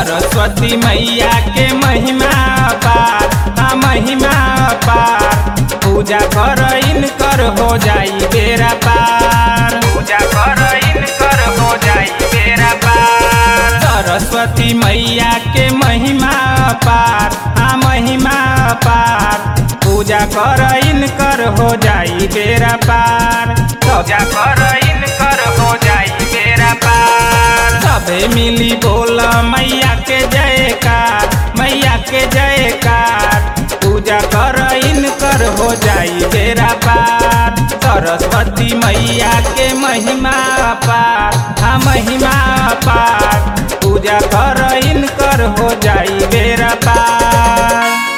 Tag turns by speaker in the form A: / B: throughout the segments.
A: सरस्वती मैया के महिमा पार हाँ महिमा पार पूजा कर इनकर हो जाई बेरा पार पूजा कर इनकर हो जाई बेरा पार सरस्वती मैया के महिमा पार हाँ महिमा पार पूजा कर इनकर हो जाई बेरा पार पूजा कर इनकर हो जाई बेरा पार सबे मिली बोल मैया के जयकार मैया के जयकार पूजा कर इनकर हो जाई बेरा पार सरस्वती मैया के महिमा पार हाँ महिमा पार पूजा कर इनकर हो जाई बेरा पार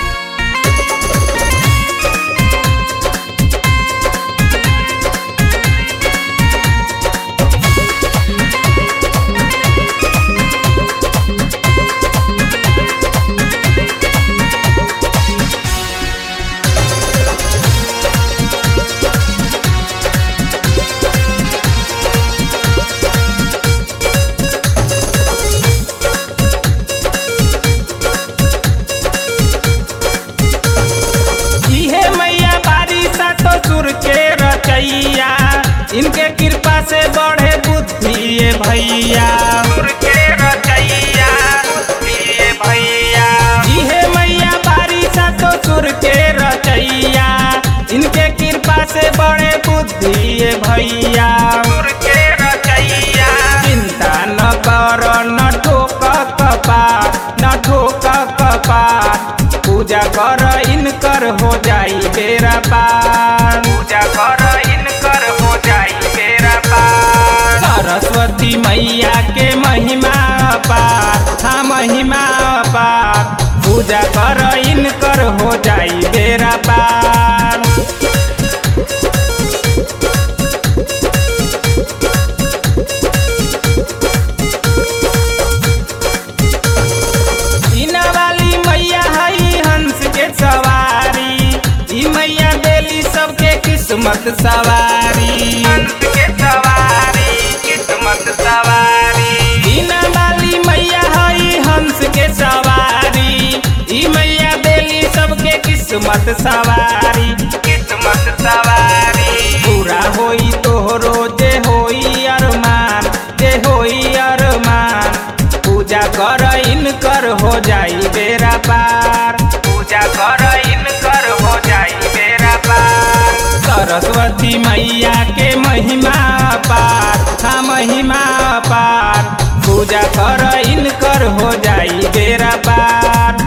A: इहे मैया बारिशा तो सुर के रचैया इनके कृपा से बढ़े बुद्धि ये भैया सुर के रचैया बुद्धि ये भैया इहे मैया बारिशा तो सुर के रचैया इनके कृपा से बढ़े बुद्धि ये भैया सुर के रचैया चिंता न कर न ठोक कपार न ठोक कपार पूजा कर इनकर हो जाई बेरा पार पूजा कर इनकर हो जाई बेरा पार सरस्वती मैया के महिमा पार हाँ महिमा पार पूजा कर इनकर हो जाई बेरा पार इना वाली मैया हई हंस के सवारी ई मैया देली सबके किस्मत सवारी हंस के सवारी किस्मत सवारी इना वाली मैया हई हंस के सवारी ई मैया देली सबके किस्मत सवारी किस्मत सवारी पूरा होई तोहरो जे होई अरमान जे होई अरमान पूजा कर इनकर हो जाई बेरा पार पूजा कर इनकर हो जाई बेरा पार सरस्वती मैया के महिमा पार हाँ महिमा पार पूजा कर इनकर हो जाई बेरा पार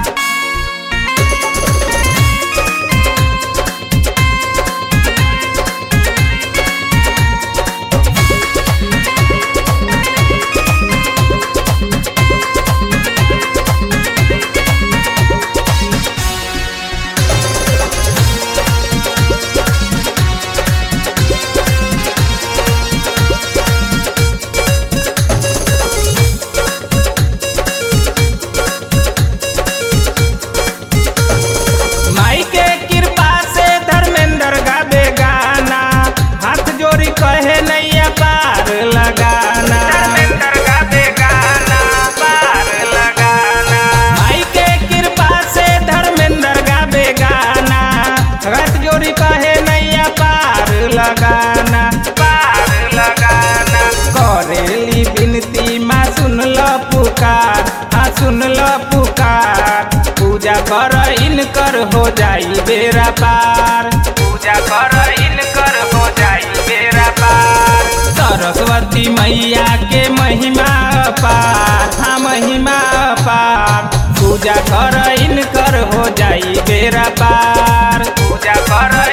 A: माई के कृपा से धर्मेंद्र गावे गाना हाथ जोड़ी कहे नैया पार लगाना धर्मेंद्र गावे गाना पार लगाना माई के कृपा से धर्मेंद्र गावे गाना हाथ जोड़ी कहे नैया पार लगाना पार लगाना करेली बिनती माँ सुन ल पुकार हाँ सुन ल पुकार पूजा कर इनकर हो जाई बेरा पार पूजा कर इनकर हो जाई बेरा पार सरस्वती मैया के महिमा पार हाँ महिमा पार पूजा कर इनकर हो जाई बेरा पार पूजा कर